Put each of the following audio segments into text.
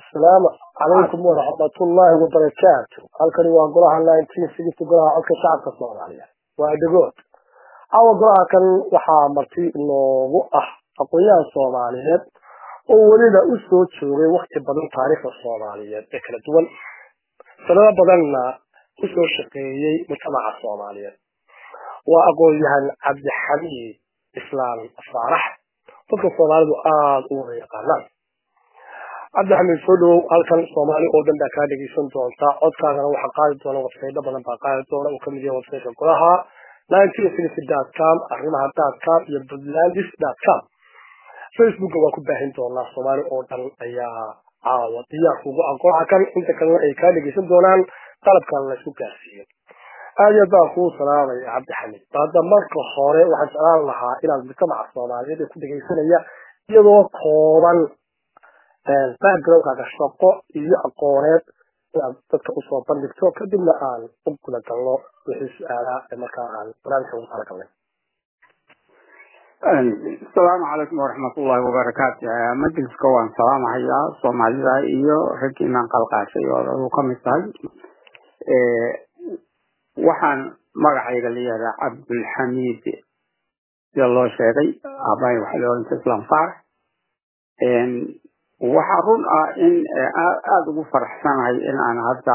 asalaamu calaykum waraxmatullaahi wabarakaatu halkani waa golaha nineteen sixty golaha codka shacabka soomaaliya waa dhagood caawa golaha kan waxaa marti inoogu ah aqoon-yahan soomaaliyeed oo weliba u soo joogay wakti badan taariikhda soomaaliyeed ee kala duwan sanado badanna usoo shaqeeyey mujtamaca soomaaliyeed waa aqoon-yahan cabdixamiid islaam faarax dadka soomaalidu aada u wada yaqaanaan cabdixamiid soo dhawow halkan soomaali oo dhan baa kaa dhegeysan doonta codkaagana waxaa qaadi doona websaydo badan baa qaadi doona uu kamid yahay websaytka golaha com arrimaha com iyo puntlandis com facebooka waa ku baahin doonaa soomaali oo dhan ayaa caawa diyaar kugu ah golaha kan inta kalena ay kaa dhegeysan doonaan qalabkan laysku gaarsiiyo aad iyo aad baan kuu salaamaya cabdixamiid hadda marka hore waxaan jeclaan lahaa inaad mujtamaca soomaaliyeed ee ku dhegeysanaya iyadoo kooban backgroundkaaga shaqo iyo aqooneed inaad dadka usoo bandhigto kadibna aan u guda galno wixii su-aalaha ee markaa aan barnaamijka ugu talagalnay asalaamu calaykum waraxmatullaahi wabarakaatu majliska waan salaamahayaa soomaalida iyo raggiinaan qalqaashay oo adu ka mid tahay waxaan magacayga la yihahdaa cabdulxamiid sida loo sheegay aabay waxaa la oranta islam faarax waxaa run ah in aada ugu faraxsanahay in aan hadda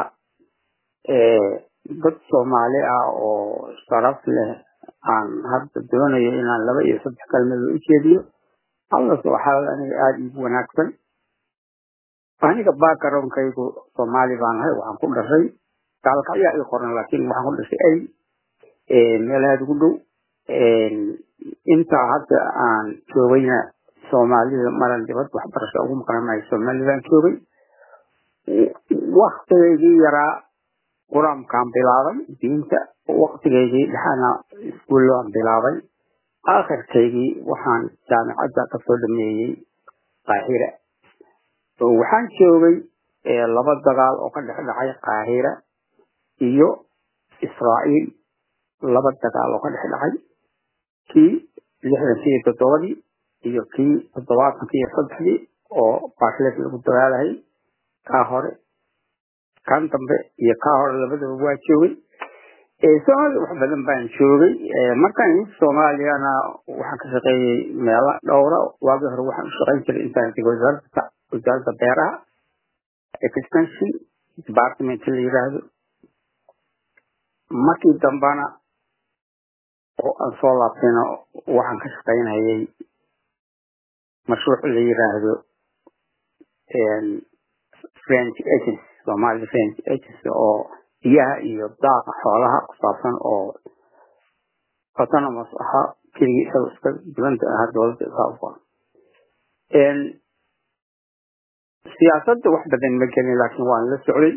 dad soomaali ah oo sharaf leh aan hadda doonayo inaan laba iyo saddex kalmadood u jeediyo hallas waxaa aniga aada iigu wanaagsan aniga backgroundkaygu soomaali baan ahay waxaan ku dhashay gaalka ayaa ii qoran laakiin waxaan ku dhashay ay meel aada ugu dhow intaa hadda aan joogayna soomaalida maran dibad waxbarasho ugu maqan maayo soomaalidaan joogay waktigaygii yaraa qur-aankaan bilaabay diinta waktigaygii dhexana iskuullaan bilaabay aakhirkaygii waxaan jaamicadda kasoo dhameeyey qaahira waxaan joogay laba dagaal oo ka dhex dhacay qaahira iyo israa'iil laba dagaal oo ka dhex dhacay kii lixdankii iyo toddobadii iyo kii toddobaatankii iyo saddexdii oo baashleed lagu dagaalahayy kaa hore kan dambe iyo kaa hore labadaba waa joogay soomaalida wax badan baan joogay markaan imid soomaaliyana waxaan ka shaqeeyey meelo dhowra waagii hore waxaan u shaqeyn jiray intaan tegay wasaaradda wasaaradda beeraha extension department la yidhaahdo markii dambana oo aan soo laabtayna waxaan ka shaqeynayay mashruuc la yidhaahdo french agency somalia french agency oo biyaha iyo daaqa xoolaha ku saabsan oo autonomous ahaa keligii isaga iska dibanta ahaa dowladda isaa u qoran siyaasadda wax badan ma gelin laakiin waan la socday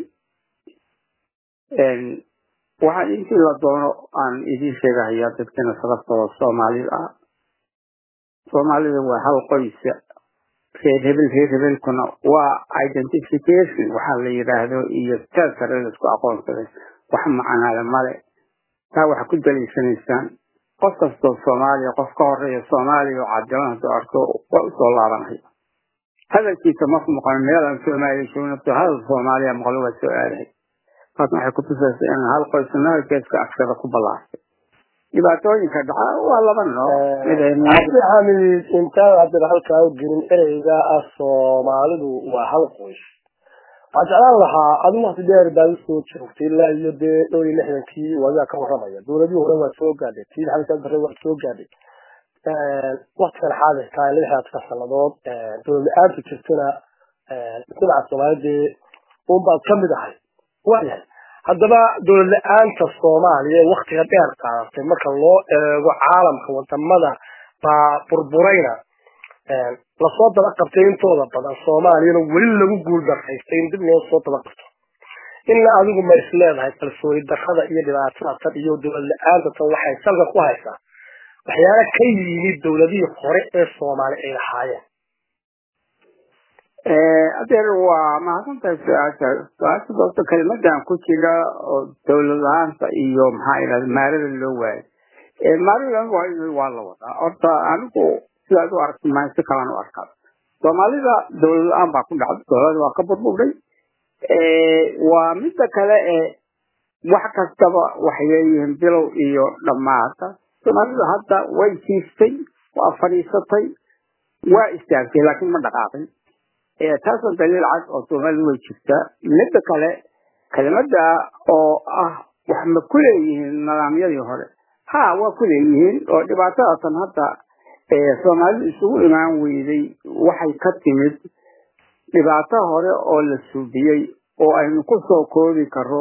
waxaan intii la doono aan idiin sheegahayaa dadkana sababtooda soomaalida ah soomaalida waa hal qoysa reer hebel reer hebelkuna waa identification waxaa la yidhaahdo iyo taasare laisku aqoonsaday wax macanaale male taa waxaa ku daliishanaysaan qof kastoo soomaaliya qof ka horeeya soomaaliya oo cadilan hadduu arko waa usoo laabanaya hadalkiisa marku maqan meelaan soomaaliya joognato hadal soomaaliya maqlo waa soo aadahay taasna waxay kutusaysa in hal qoysnaa geeska askada ku ballaartay dhibaatooyinka dhaca waa laba nooxamid intaan haddana halkaa u gelin ereyga ah soomaalidu waa hal qoys waxaan jeclaan lahaa adigu wakti dheer baad usoo joogtay ilaa iyo dee dhowr iyo lixdankii waagaa ka warramaya dowladihii hore waa soo gaadhay tii maxamed bare waa soo gaadhay waktigan xaadirka lixdaadka sanadood dowlad la-aantu jirtana mujtamaca soomaalidee unbaad kamid ahay waayahay haddaba dowlad la-aanta soomaaliya ee waktiga dheer qaadatay marka loo eego caalamka wadamada baa burburayna lasoo daba qabtay intooda badan soomaaliyana weli lagu guul daraystay in dib loo soo daba qabto ina adigu ma is leedahay kalsooni darrada iyo dhibaatada tan iyo dowlad la-aanta tan waxay salka ku haysaa waxyaala ka yimid dowladihii hore ee soomaali ay lahaayeen adeer waa mahadsantahay su-aasha su-aasha doobta kelimadan ku jira oo dowlad la-aanta iyo maxaa idhahda maarada loo waayo maarada waa la wadaa horta anigu sidaad u aragti maa si kalaan u arkaa soomaalida dowlad la-aan baa ku dhacday dowlada waa ka burburdhay waa midda kale ee wax kastaba waxay leeyihiin bilow iyo dhammaata soomaalida hadda way jiiftay waa fadhiisatay waa istaagtay laakiin ma dhaqaaqin taasoo daliil cad oo soomaalida way jirtaa midda kale kelimada oo ah wax ma ku leeyihiin nidaamyadii hore ha waa ku leeyihiin oo dhibaatadaatan hadda soomaalidu isugu imaan weyday waxay ka timid dhibaato hore oo la suubiyey oo aynu ku soo koobi karo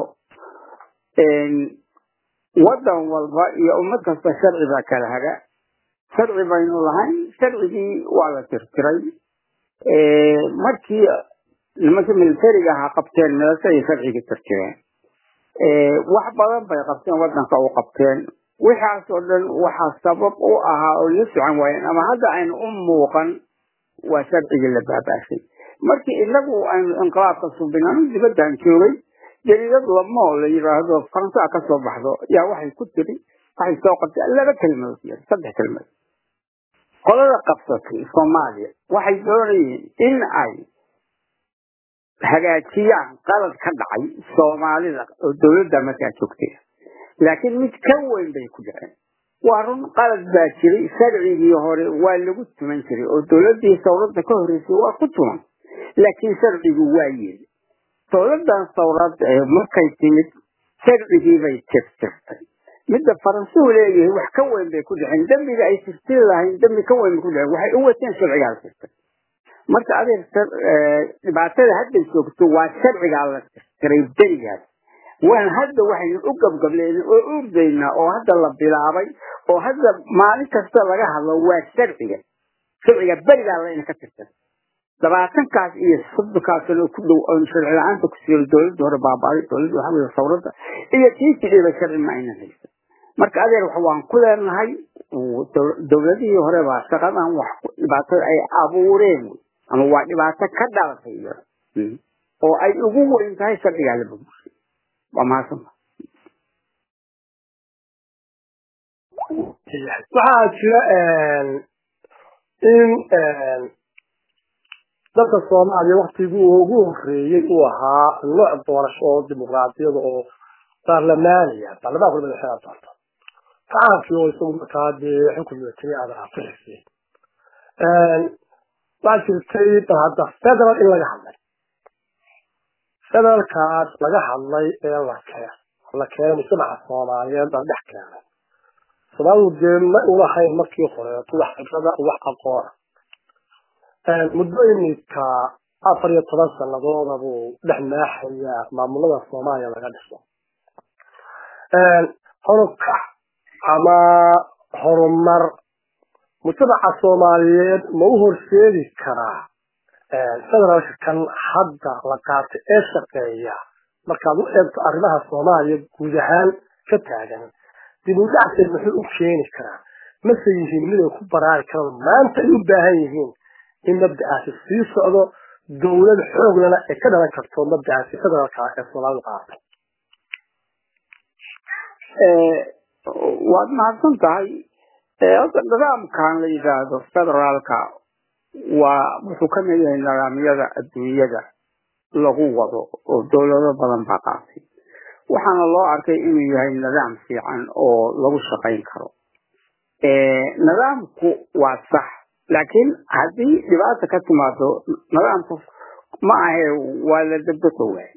waddan walba iyo ummad kasta sharci baa kala haga sharci baynu lahayn sharcigii waa la tirtiray markii nimanka militariga ahaa qabteen meeshay sharcigii tirtireen wax badan bay qabteen waddanka u qabteen wixaas oo dhan waxaa sabab u ahaa oo la socon waayeen ama hadda aynu u muuqan waa sharcigii la baabaashay markii inagu aynu inqilaabka subinanu dibaddan joogay jariidad lamo la yiraahdo faransaa ka soo baxdo yaa waxay ku tiri waxay soo qabtay laba kelmadood yar saddex kelmadood qolada qabsatay soomaaliya waxay doonayeen in ay hagaajiyaan qalad ka dhacay soomaalida oo dowladda markaa joogtay laakiin mid ka weyn bay ku dhaceen waa run qalad baa jiray sharcigii hore waa lagu tuman jiray oo dowladdii sawradda ka horreysay waa ku tuman laakiin sharcigu waa yeeli dowladdan sawrad markay timid sharcigii bay tirtirtay midda faransuhu leeyahay wax ka weyn bay ku dhaceen dembiga ay tirtiri lahayn dembi ka weyn bay ku dhaceen waxay u wateen sharcigaa la tirtay marka adeer dhibaatada hadda joogto waa sharcigaa la tirtiray berigaas waan hadda waxaynu u gabgablayna oo urdaynaa oo hadda la bilaabay oo hadda maalin kasta laga hadlo waa sharciga sharciga berigaa layna ka tirtay labaatankaas iyo soddonkaas sano ku dhow oon sharci la-aanta ku siiyay dowladda hore baabaaday dowladda waxaa weye sawradda iyo tii jidhiba sharci ma aynan haysan marka adeer wax waan ku leenahay dowladihii hore baa shaqadan wax dhibaatada ay abuureen ama waa dhibaato ka dhalatay oo ay ugu weyn tahay sharcigaa la burburshay waa mahadsanta waxaa jira in dalka soomaaliya waktigii ugu horeeyey uu ahaa nooc doorasho oo dimuqraadiyada oo baarlamaaniya baarlamaanku madaxeeda doorto shacabkii oo isagu markaa dee xukunka tiri aad raaficisay waxaa jirtay bal hadda federal in laga hadlay federalkaas laga hadlay ee la keen la keenay mujtamaca soomaaliyeed la dhex keenay soomaalidu dee ma ulahayn markii horeeto wax fikrada wax aqoona muddo iminka afar iyo toban sanadooda buu dhex maaxayaa maamulada soomaaliya laga dhiso horukac ama horumar mujtamaca soomaaliyeed ma u horseedi karaa federaalka kan hadda la qaatay ee shaqeeya markaad u eegto arrimaha soomaaliya guud ahaan ka taagan dib u dhacseed muxuu u keeni karaa mase yihiin miday ku baraari karaan maanta ay u baahan yihiin in mabda'aasi sii socdo dowlad xooglana ay ka dhalan karto mabda'aasi federaalka ee soomaalidu qaatay waad mahadsan tahay horta nidaamkan la yidhaahdo federaalka waa wuxuu ka mid yahay nidaamyada adduunyada lagu wado oo dowlado badan baa qaatay waxaana loo arkay inuu yahay nidaam fiican oo lagu shaqayn karo nidaamku waa sax laakiin haddii dhibaata ka timaado nidaamku ma ahe waa la dabdaqo waay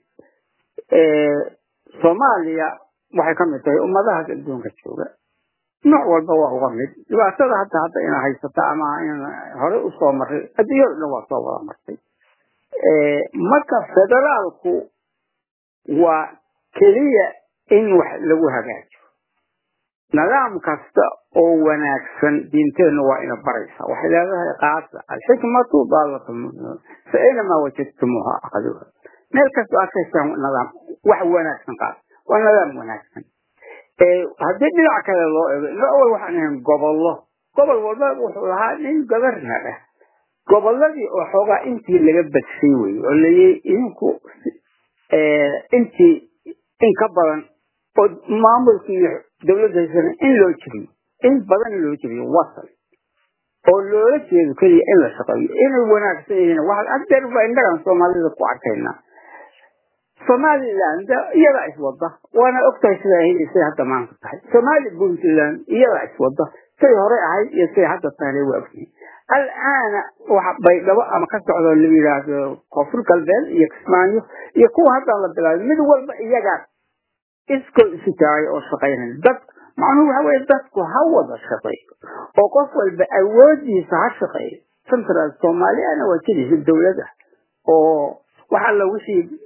soomaaliya waxay ka mid tahay ummadahaas adduunka jooga nooc walba waa uga mid dhibaatada hadda hadda ina haysata ama in horey usoo maray adduunyada dhan waa soo wada martay marka federaalku waa keliya in wax lagu hagaajo nidaam kasta oo wanaagsan diinteenna waa ina baraysa waxay leedahay qaasa alxikmatu daalatu fa aynamaa wajadtumuuha aqaduha meel kasta aad ka heshaan nidaam wax wanaagsan qaas waa nidaam wanaagsan haddii dhinac kale loo eego ina awal waxaan ahayn gobollo gobol walba wuxuu lahaa nin governar ah gobolladii oo xoogaa intii laga badshay weye oo layii idinku intii in ka badan oo maamulkii iyo dowladda haysana in loo jebiyo in badan loo jebiyo wasal oo loola jeedo keliya in la shaqeeyo inay wanaagsan yihiin waxa adeer baa innagan soomaalida ku arkaynaa somaliland iyadaa iswada waana ogtahay sidaa helisay hadda maanta tahay somali puntland iyadaa iswada say hore ahayd iyo say hadda tahay waa ogyihiin al'aana waxa baydhabo ama ka socdo la yidhaahdo koonfur galbeed iyo kismaayo iyo kuwa hadda la bilaabay mid walba iyagaa iskoo isu taagay oo shaqaynaya dad macnuhu waxa weye dadku ha wada shaqeeyo oo qof walba awoodiisa ha shaqeeyo central soomaaliyana waa jiriisa dowlada oo waxa la wixii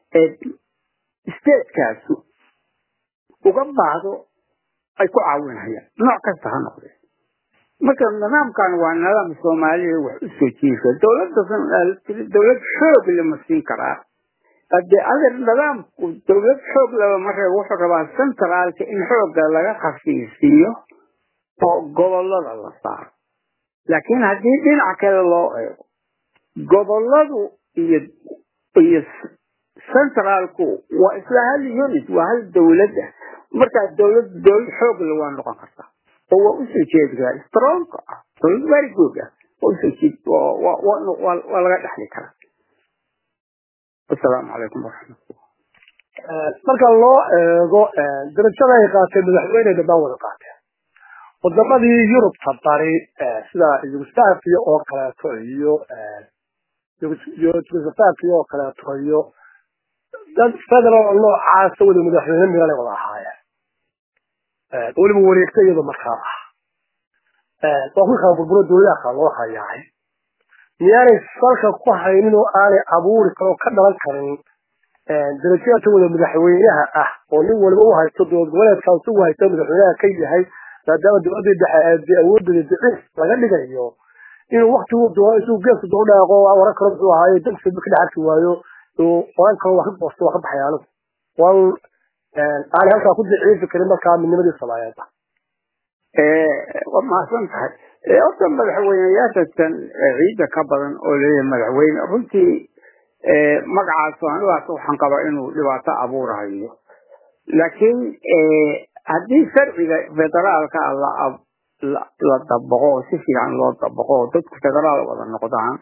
statekaasi uga baahdo ay ku caawinayaan nooc kasta ha noqdee marka nidaamkan waa nidaam soomaalida wax u soo jiirka dowladda dowlad xoog lama siin karaa hadee adeer nidaamku dowlad xoog laba maree wuxuu rabaa centraalka in xoogga laga khafiifiyo oo gobolada la saaro laakiin haddii dhinac kale loo eego goboladu iyo iyo centraalku waa isla hal unit waa hal dowlad ah markaa dowlad dowlad xoogle waa noqon kartaa oo waa usoo jeedi karaa stronka ah dowlad very good ah waa usoo jeed waa laga dhexli karaa asalaamu calaykum waraxmatullah marka loo eego darajada ay qaateen madaxweyne dhammaan wada qaateen wadamadii yurubta bari sida yugoslaviya oo kaleeto iyo yugoslaviya oo kaleeto iyo dad federal noocaasa wada madaxweyne miran ay wada ahaayeen weliba wareegta iyada markaa ah waa ku kala burburo dowladaha kale loo hayaay miyaanay salka ku haynin oo aanay abuuri karin oo ka dhalan karin darajada wada madaxweynaha ah oo nin waliba u haysto dowlad goboleedkaas u haysto madaxweynaha ka yahay maadaama dowladii dhexe awoodooda daciif laga dhigayo inuu waktigu doono isuu geeska doo dhaaqo waran karo muxuu ahaaye dagsiba ka dhex arki waayo oran karo waa ka goosto waa ka baxay anigu wan aanay halkaa ku daciifi karin markaa midnimadii soomaaliyeed waa mahadsan tahay horta madaxweyneyaashakan ciidda ka badan oo leeyahay madaxweyne runtii magacaas anigaas waxaan qabaa inuu dhibaato abuurayo laakiin haddii sharciga federaalka la dabaqo oo si fiican loo dabaqo oo dadku federaal wada noqdaan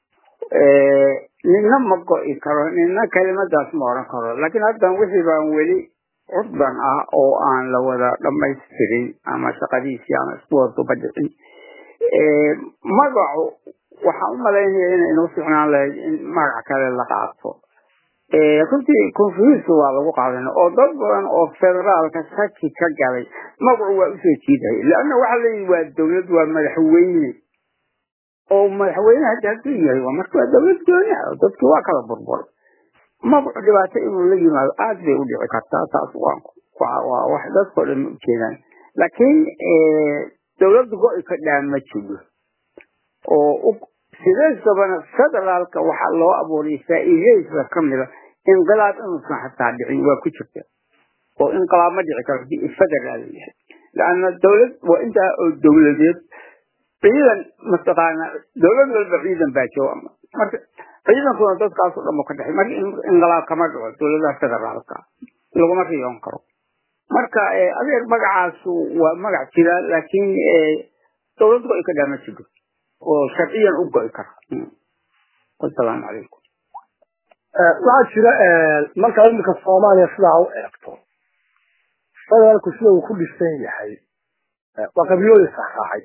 nina ma go'i karo nina kelimadaas ma oran karo laakiin haddan wixii baan weli curdan ah oo aan la wada dhamaystirin ama shaqadiisii ama isku wada dubadhicin magacu waxaan u malaynaya inay inoo ficnaan lahayd in magac kale la qaato runtii confuse waa lagu qaadan oo dad badan oo federaalka shaki ka galay magacu waa usoo jiiday leanna waxaa leeyihi waa dowlad waa madaxweyne oo madaxweyne hadda hadduu yahay waa marka waa dowlad gooni ah dadki waa kala burburay magacu dhibaato inuu la yimaado aad bay u dhici kartaa taas waa wax dadkao dhan ma ujeedaan laakiin dowladda go-i ka dhaa ma jiro oo sideedabana federaalka waxaa loo abuuray faa'iidadiisa kamida inqilaab inuusan xataa dhicin waa ku jirta oo inqilaab ma dhici karo hadii federaal yahay laanna dowlad waa intaa oo dowladeed ciidan mataqaana dowlad walba ciidan baa jooga marka ciidankuna dadkaasoo dhan ka dhexay marka inqilaab kama dhaco dowladaha federaalka laguma riyoon karo marka adeer magacaasu waa magac jira laakiin dowlad go-i ka dhaa ma jiro oo sharciyan u go'i kara wasalaamu calaykum waxaa jira markaa iminka soomaaliya sidaa u eegto federaalku sida uu ku dhisan yahay waa qabiilooyin saxraacay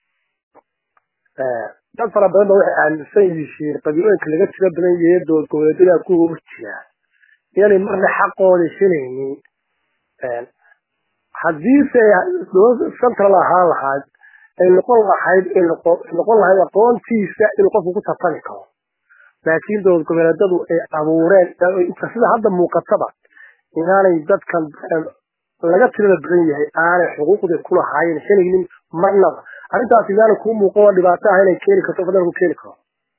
dad fara badan ba waxay aaminsan yihiin qabiilooyinka laga tiro badan yahay dowlad goboleedyada kuwa u jira inanay marna xaqooda helaynin haddiise dowlad central ahaan lahayd ay noqon lahayd noqon lahayd aqoontiisa inuu qofku ku tartami karo laakiin dowlad goboleedadu ay abuureen sida hadda muuqataba inaanay dadkan laga tirada badan yahay aanay xuquuqda kulahaayeen helaynin marnaba arrintaas inaanay kuu muuqan oo dhibaato ah inay keeni karto federaalku keeni karo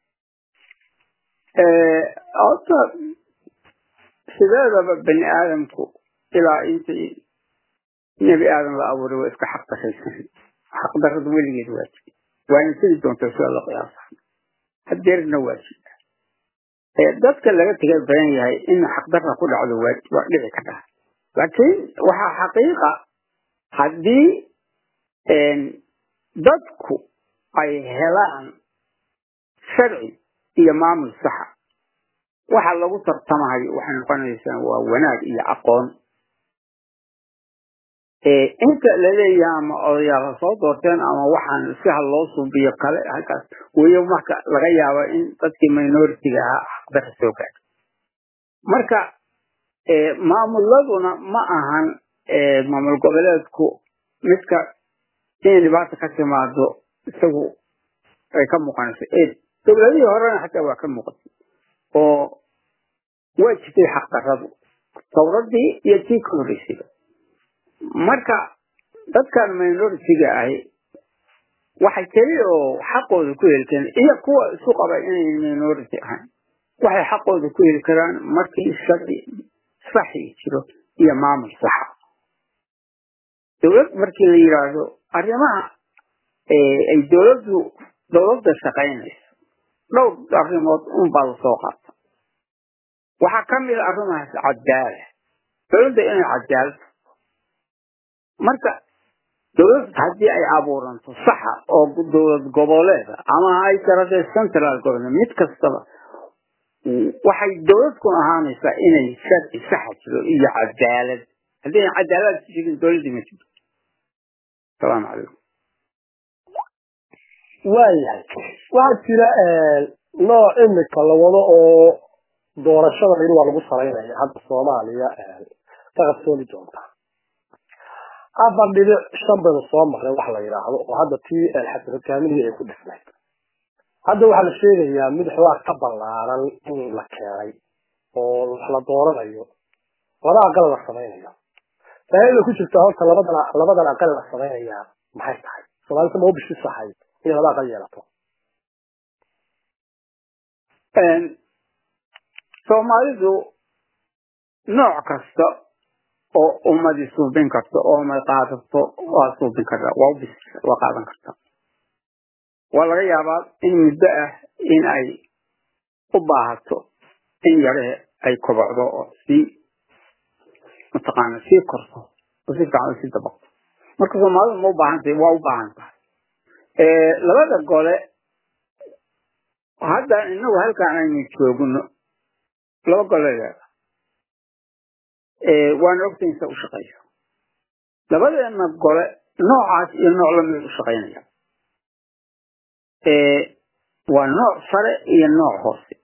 horta sideedaba bani aadamku ilaa intii nebi aadam la abuuray waa iska xaq dashaysan xaqdarrada weligeed waa jiri waana sidi doonta sida la qiyaasa hadeerna waa jira dadka laga tiga badan yahay in xaqdarra ku dhacdo waa waa dhici kartaa laakiin waxaa xaqiiqa haddii dadku ay helaan sharci iyo maamul saxa waxa lagu tartamahayo waxay noqonaysaa waa wanaag iyo aqoon inta laleeyahay ama odayaal soo doorteen ama waxaan si ha loo suubiyo kale halkaas weye marka laga yaabo in dadkii minoritiga ahaa xaqdara soo gaadho marka maamuladuna ma ahan maamul goboleedku midka inay dhibaata ka timaado isagu ay ka muuqanayso dowladihii horena xataa waa ka muuqatay oo waa jirtay xaqdaradu tawradii iyo tii ka horreysayba marka dadkan minoritiga ahi waxay keliya oo xaqooda ku heli kareen iyo kuwa isu qaba inay minority ahayn waxay xaqooda ku heli karaan markii sharci saxi jiro iyo maamul saxa dowlad markii la yidhaahdo arrimaha ay dowladdu dowladda shaqaynayso dhowr arrimood unbaa lasoo qaata waxaa ka mid a arrimahaas cadaala dowladda inay cadaalto marka dowlad haddii ay abuuranto saxa oo dowlad goboleeda ama ay taradee central government mid kastaba waxay dowladkun ahaanaysaa inay sharci saxa jiro iyo cadaalad haddii ay cadaalad jirin dowladdii ma jirto asalaamu calaykum waayahay waxaa jira nooc imika la wado oo doorashada in waa lagu salaynaya hadda soomaaliya ka qabsooni doonta afar dhibic shan baynu soo marnay wax la yidhaahdo oo hadda tii xasan hogaaminihii ay ku dhisnayd hadda waxaa la sheegayaa mid xoogaa ka ballaaran in la keenay oo wax la dooranayo laba aqal la samaynayo faa'iida ku jirta horta labadan labadan aqal la samaynayaa maxay tahay soomaalida ma u bishii saxay inay laba aqal yeelato soomaalidu nooc kasta oo ummadii suubin karta oo umad qaadato waa suubin kartaa waa ubis waa qaadan kartaa waa laga yaabaa in muddo ah in ay u baahato in yarahe ay kobocdo oo sii mataqaana sii korto oo si fiican sii dabaqto marka soomaalidu ma u baahan tahay waa u baahan tahay labada gole hadda inagu halkaan aynu joogno laba gole leeda waana ogtahay insa u shaqayso labadeena gole noocaas iyo nooc lamid u shaqaynaya waa nooc sare iyo nooc hoose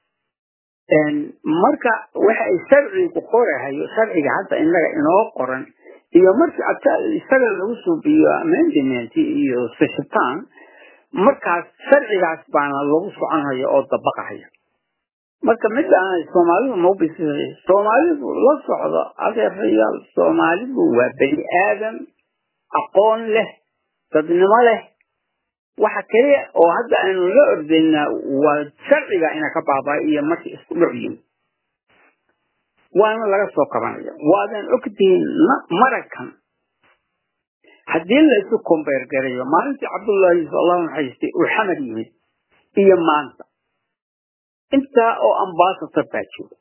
marka waxa ay sharcigu qorahayo sharciga hadda inaga inoo qoran iyo markii isaga lagu suubiyo amendment iyo seshitaan markaas sharcigaas baana lagu soconhaya oo dabaqahaya marka midaan soomaalidu maubis soomaalidu la socdo adeerayaal soomaalidu waa bani aadam aqoon leh dadnimo leh waxa keliya oo hadda aynu la ordaynaa waa sharciga ina ka baabaa iyo markii isku dhocyin waana laga soo kabanaya waadan ogtihiin marakan haddii la isu kombeer garayo maalintii cabdullaahi allahu naxariistay uu xamar yimid iyo maanta intaa oo ambasator baa jooga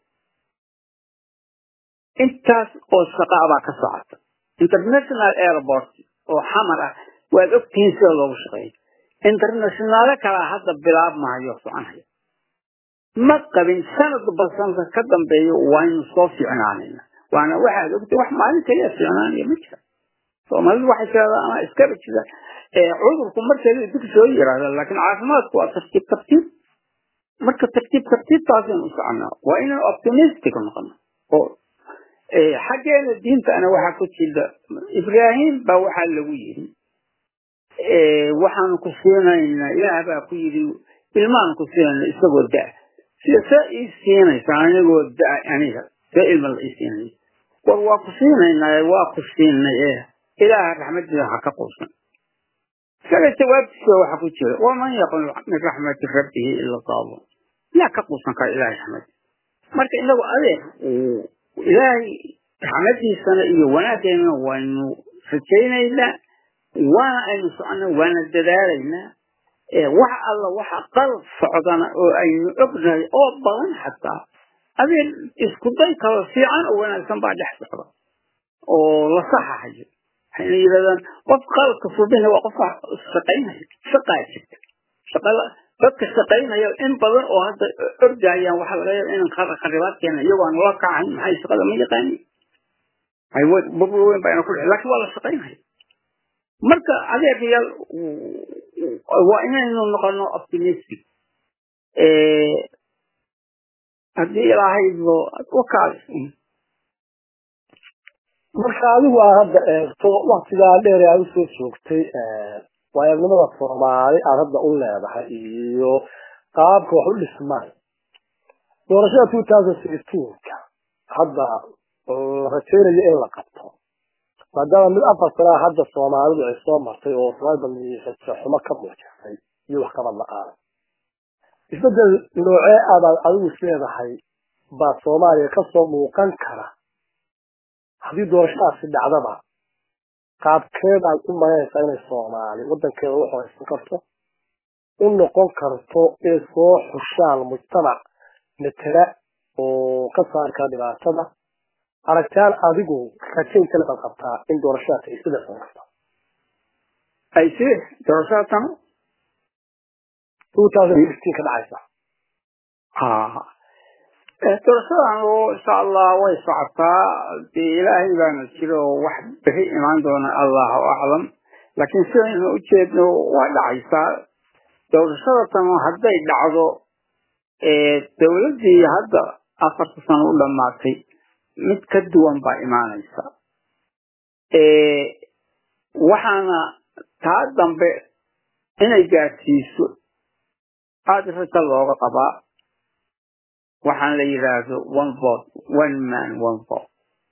intaas oo shaqaa baa ka socota international airport oo xamar ah waad ogtihiin sida loogu shaqeeyo internationaalo kalaa hadda bilaabmahayo soconaya ma qabin sanadba sanadka ka dambeeyo waynu soo fiicnaanayna waana waxaad ogtihiin wax maalin kaliya fiicnaanaya ma jira soomaalidu waxay tiradaa ama iskaba jira cudurku markale dib soo yiraahda laakiin caafimaadku waa tartiib tartiib marka tartiib tartiibtaasaynu u soconaa waa inaan optimistic noqono oo xaggeena diintana waxaa ku jira ibraahim baa waxaa lagu yidhi waxaanu ku siinaynaa ilaah baa ku yidhi ilmaan ku siinayna isagoo da sida see ii siinaysa anigoo da aniga see ilma la ii siinaya war waa ku siinaynaa waa ku siinay e ilaaha raxmadiisa ha ka quusan isaga jawaabtiisa waxa ku jira waman yaqul min raxmati rabbihi ila daabun yaa ka quusan kara ilahay raxmadiisa marka inagu adeer ilaahay raxmadiisana iyo wanaaggeena waynu rajaynaynaa waana aynu socona waana dadaalaynaa wax alla waxa qalab socdana oo aynu ognahay oo badan xataa adeer isku day kaloo fiican oo wanaagsan baa dhex socda oo la saxahayo waxayna yidhahdaan qof qalabka subina waa qofka shaqaynaya shaqaa jirta shaqala dadka shaqaynaya in badan oo hadda ordayaan waxaa laga yaaba inan kharibaad keena iyagoo aan la kacayn maxay shaqada ma yaqaanin burbur weyn baa ina ku dhici laakiin waa la shaqaynaya marka adeeryaal waa inaynu noqono optimistic haddii ilaahay wakaas marka adigu aad hadda eegto waktigaa dheer aad usoo joogtay waayagnimada soomaali aad hadda u leedahay iyo qaabka wax u dhismaan doorashada two thousand sixteenka hadda la rajaynayo in la qabto maadaama mid afar sanaa hadda soomaalidu ay soo martay oo rajo xumo ka muujisay iyo wax kabad la-aan isbedel noocee abaad adigu isleedahay baa soomaaliya kasoo muuqan kara haddii doorashadaasi dhacdaba qaabkeedaad u malaynaysaa inay soomaali wadankeeda u horeysan karto u noqon karto inay soo xushaan mujtamac matela oo ka saari kara dhibaatada aragtaan adigu rajaynta labaad qabtaa in doorashadaasi ay sida soo karto ay si doorashadaatan two thousand sixteen ka dhacaysa ha doorashadan oo insha allah way socotaa dee ilaahay baana jiro oo wax bixi imaan doona allahu aclam laakiin sidaynu ujeedno waa dhacaysaa doorashadatan hadday dhacdo dowladdii hadda afarta sano u dhammaatay mid ka duwan baa imaanaysa waxaana taa dambe inay gaadsiiso aada raja looga qabaa waxaan la yidhaahdo one vote one man one vote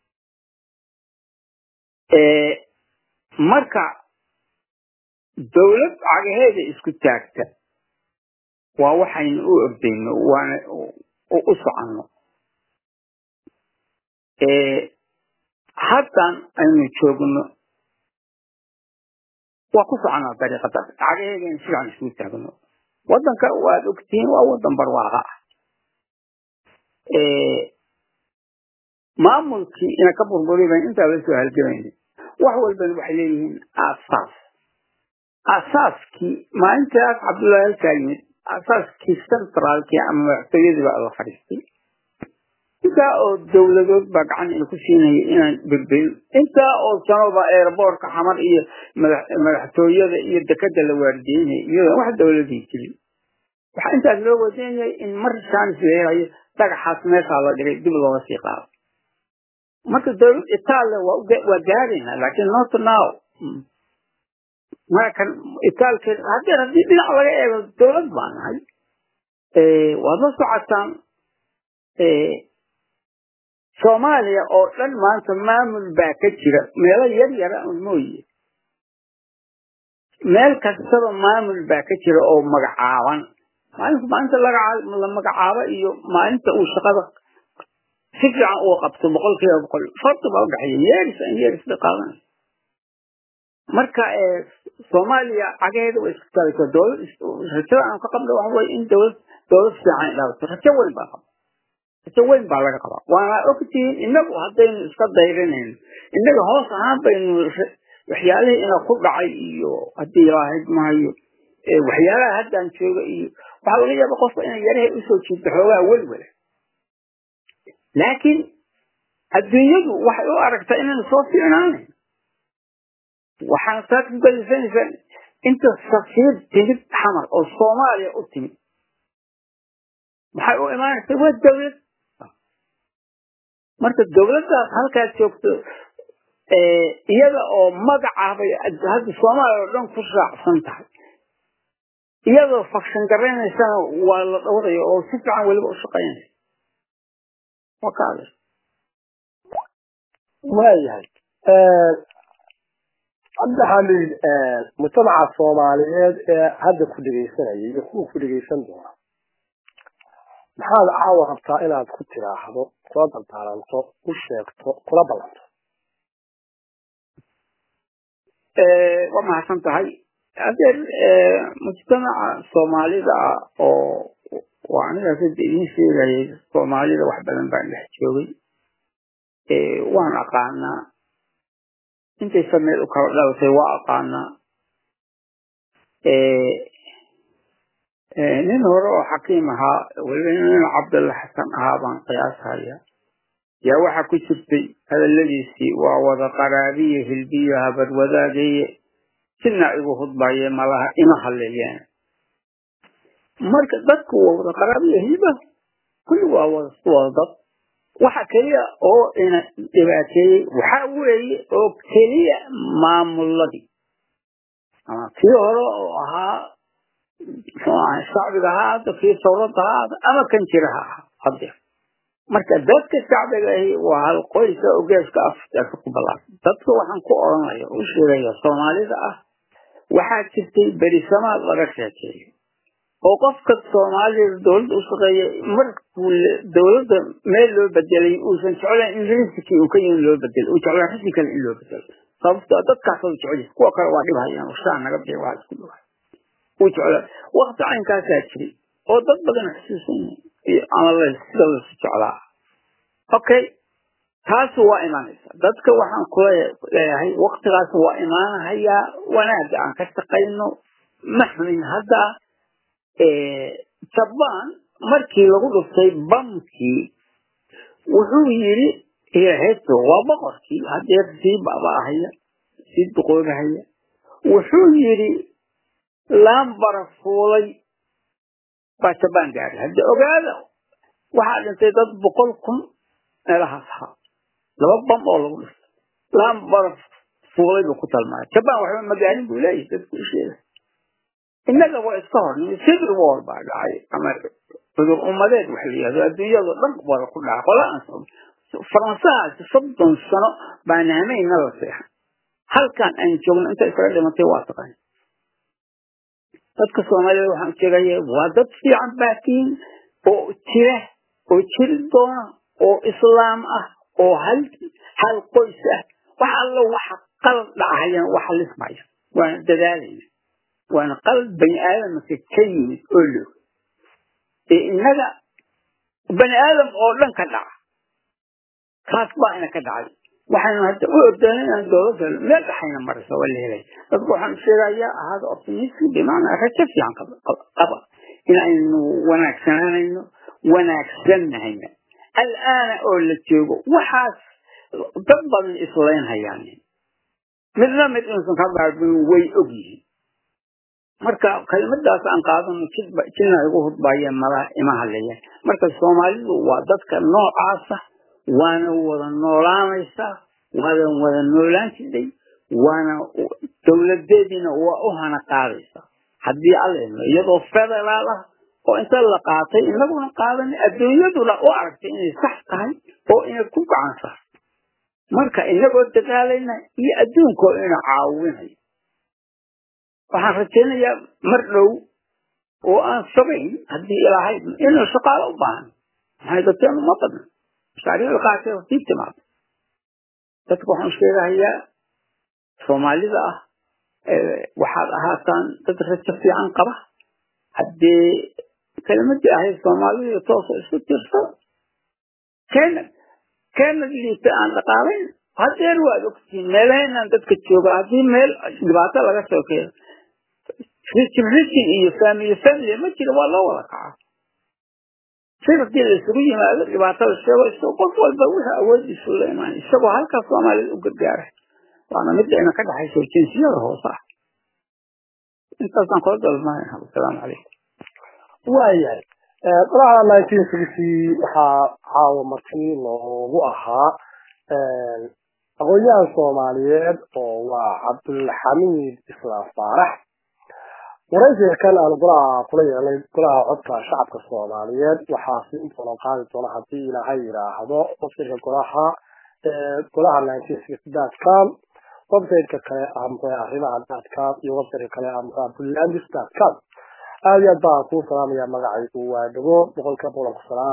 marka dowlad cagaheeda isku taagta waa waxaynu u ordayno waana u soconno haddan aynu joogno waa ku soconaa dariiqadaas cagaheedaynu si fiican isku taagno waddanka waad ogtihiin waa waddan barwaaqa ah maamulkii ina ka burburiy ban intaa la soo halgamayna wax walbana waxay leeyihiin aasaas aasaaskii maalintaas cabdullahi halkaa yimid aasaaskii centraalkii ama madaxtooyadii baa la fadhiistay intaa oo dowladood baa gacan ina ku siinaya inaan berberin intaa oo sanoba airboortka xamar iyo madaxtooyada iyo dekada la waardiyeynaya iyadoon wax dowladii jirin waxaa intaas loo wadeynayay in mar shaanis la helayo dhagaxaas meeshaa la dhigay dib looga sii qaado marka dowlad italia waa gaaraynaa laakiin not now markan itaalkeed haddii haddii dhinac laga eego dowlad baa nahay waad la socotaan soomaaliya oo dhan maanta maamul baa ka jira meelo yar yara un mooye meel kastaba maamul baa ka jira oo magacaaban maalinta maalinta la magacaabo iyo maalinta uu shaqada si fiican uu qabto boqol kiiba boqol farti baa udhexeeya yeeris an yeeris bay qaadanaysa marka soomaaliya cagaheeda way isku taagaysaa dowlad rajada aan ka qabno waxa weye in dowlad dowlad fiican dhalato rajo weyn baa qaba rajo weyn baa laga qabaa waana ogtihiin inagu haddaynu iska dayrinayno innaga hoos ahaan baynu waxyaalihii ina ku dhacay iyo haddii ilaahayd mahayo waxyaalaha haddaan jooga iyo waxaa laga yaaba qofka inay yarahay usoo jiirto xoogaa welwela laakiin adduunyadu waxay u aragtaa inaynu soo fiicnaanayn waxaana taa ku galisanaysaa inta safiir timid xamar oo soomaaliya u timid maxay u imaanaysaa waa dowlad marka dowladdaas halkaad joogto iyada oo magaca bay hadda soomaaliya oo dhan ku raacsan tahay iyadoo fakshan garanaysana waa la dhawraya oo si fiican weliba u shaqaynaysa waa kaada waayahay hadda xamid mujtamaca soomaaliyeed ee hadda ku dhegaysanaya iyo kuwa ku dhegaysan doona maxaad caawa rabtaa inaad ku tiraahdo kula dardaaranto u sheegto kula ballanto waa mahadsan tahay adeer mujtamaca soomaalida ah oo waa anigaas hadda idiin sheegayay soomaalida wax badan baan dhex joogay waan aqaanaa intay sameed u kala dhalatay waa aqaanaa nin hore oo xakiim ahaa weliba nin cabdulla xasan ahaa baan qiyaashaya yaa waxaa ku jirtay hadaladiisii waa wada qaraabiye hilbiyo habar wadaagaye sina igu hudbaye malaha ima haleeyeen marka dadku waa wada qaraabiye hilba kulli waa wada wada dad waxa keliya oo ina dhibaateeyey waxa weeye oo keliya maamuladii ama kii hore oo ahaa shacbiga ha ahaato kii sawrada ha ahaato ama kan jira ha aha hadeer marka dadka shacbiga ahi waa hal qoyska oo geeska afrika ku ballaaran dadka waxaan ku odhanaya u sheegaya soomaalida ah waxaa jirtay berisamaad laga sheekeeyo oo qofka soomaalida dowladda u shaqeeya markuu dowladda meel loo bedelay uusan jeclayn in risikii uu ka yihin loo bedelo uu jeclaan risi kale in loo bedelo sababto dadkaas u jecel kuwa kale waa dhibhayaan shaa naga bixiy waa isku dhibay uu jeclaa wakti caynkaasaa jiray oo dad badan xusuusan yihin ama sida lasu jeclaa okay taasi waa imaanaysa dadka waxaan kula leeyahay waktigaas waa imaanahayaa wanaaga aan ka shaqayno ma xumin hadda jabaan markii lagu dhuftay bamkii wuxuu yidhi heesto waa boqorkii hadeer sii baaba'ahaya sii duqoobahaya wuxuu yidhi laambara fuulay baa jabaan gaaray hadda ogaada waxaa dhintay dad boqol kun meelahaas ahaa laba bam oo lagu dhuftay laambara fuulay buu ku talmaaya jabaan waxba magaalin buu leeyahay dadku u sheegay innaga waa iska hornimay civil war baa dhacay ama cudur ummadeed wax la yihahdo adduunyado dhan wada ku dhacay qola aan faransahaasi soddon sano baan hamayna la seexan halkan aan joogno inta isaga dhimatay waa taqaan dadka soomaalida waxaan sheegaya waa dad fiican baatiin oo jira oo jiri doona oo islaam ah oo hal hal qoys ah wax alla waxa qalad dhacayana waxa lismaya waana dadaalayna waana qalad bani aadamka ka yimid oo loo ee innaga bani aadam oo dhan ka dhaca kaas baa ina ka dhacay waxaynu hadda u ordana inaan dowladda meel dhaxayna maraysa waa la helay dadku waxaan sheegayaa ahaada optimistic bimacnaa rajo fiican qaba in aynu wanaagsananayno wanaagsanahayna al'aana oo la joogo waxaas dad badan islaynhayaan midna mid inuusan ka baabin way og yihiin marka kelimadaas aan qaadano jidna igu hudbaayeen malaha ima hadlayaan marka soomaalidu waa dadka noocaasa waana wada noolaanaysaa waadan wada noolaan jiray waana dowladeediina waa u hana qaadaysaa haddii alla idmo iyadoo federaal ah oo inta la qaatay inaguna qaadan adduunyaduna u aragtay inay sax tahay oo inay ku gacan saar marka inagoo dadaalayna iyo adduunkoo ina caawinayo waxaan rajaynayaa mar dhow oo aan sabayn haddii ilaahay inuu shaqaalo u baahan maxay dadkeenu ma badna mashaariicda qaarkeed sii timaado dadka waxaan sheegahayaa soomaalida ah waxaad ahaataan dad rajo fiican qaba haddii kelimadii ahayd soomaalidu toosa isku tirsada keena keena liita aan dhaqaalayn hadeer waad ogtihiin meelahaynaan dadka jooga haddii meel dhibaato laga sokeeyo rijin rijin iyo family family ma jiro waa loo wada kaca si hadii la isugu yimaado dhibaatada sheego isagoo qof walba wixii awoodiisu la imaan isagoo halkaas soomaalida u gargaaray waana mid ayna ka dhaxayso jinsiyada hoose ah intaasaan kula dalmanaha wasalaamu calaykum waayahay qolaha nineteen sixty waxaa caawa markii loogu ahaa aqoon-yahan soomaaliyeed oo waa cabdulxamiid islaam faarax waraysiga kan aanu golaha kula yeelnay golaha codka shacabka soomaaliyeed waxaa siin doonan qaadi doona haddii ilaahay yidhaahdo websiteka golaha golaha nineteen sixty dot com websiteka kale amre arrimaha dot com iyo websiteka kale amre bulandis dot com aada iyo aad baan kuu salaamaya magacaygu waa dhago boqolka boqolku salaam